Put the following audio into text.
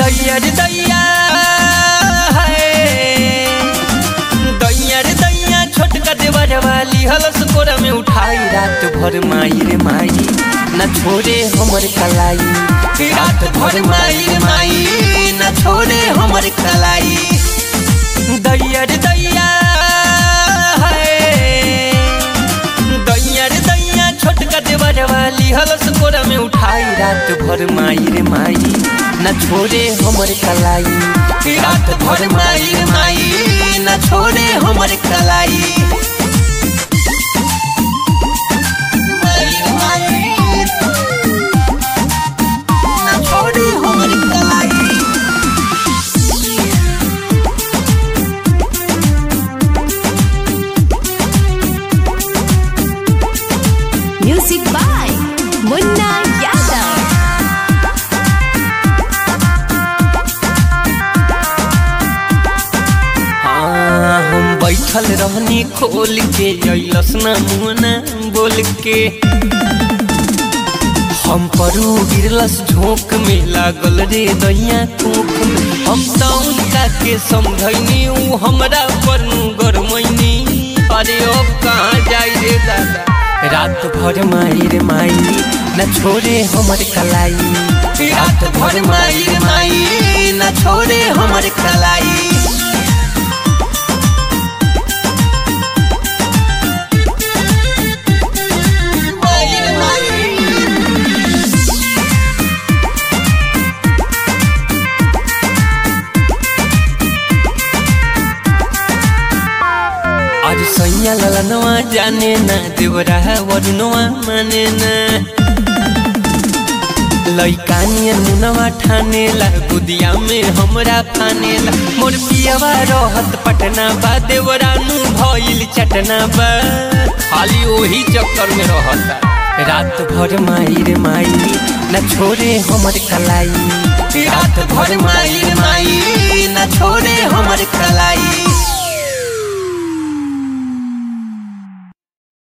दैया रे दैया है दैया रे दैया छोटका देवर वाली हलस कोरा में उठाई रात भर माई रे माई न छोड़े हमर कलाई रात भर माई रे माई न छोड़े हमर कलाई दैया रे दैया है दैया रे दैया छोटका देवर वाली हलस कोरा में उठाई रात भर माई रे माई न छोड़े हमर कलाई रात भर माई रे माई न छोड़े हमर कलाई माई रे माई, न छोड़े हमर कलाई Music by Munna Yadav. हाँ, हम बैठल रहनी खोल के अइलस ना मुना बोल के हम परू गिरलस झोंक में लागल रे दैया कोख में हम तो उनका के समझैनी ऊ हमरा पर गरमैनी अरे अब कहाँ जाई रे दादा रात भर माई रे माई न छोड़े हमर कलाई रात भर माई रे माई न छोड़े हमर कलाई आज सैया ललनवा जाने ना देवरा वरुनवा माने ना लैकानियन मुनवा ठाने ला गुदिया में हमरा फाने ला मोर पियवा रहत पटना बा देवरा नु भइल चटना बा खाली ओही चक्कर में रहता रात भर माई रे माई न छोड़े हमर कलाई रात भर माई रे माई न छोड़े हमर कलाई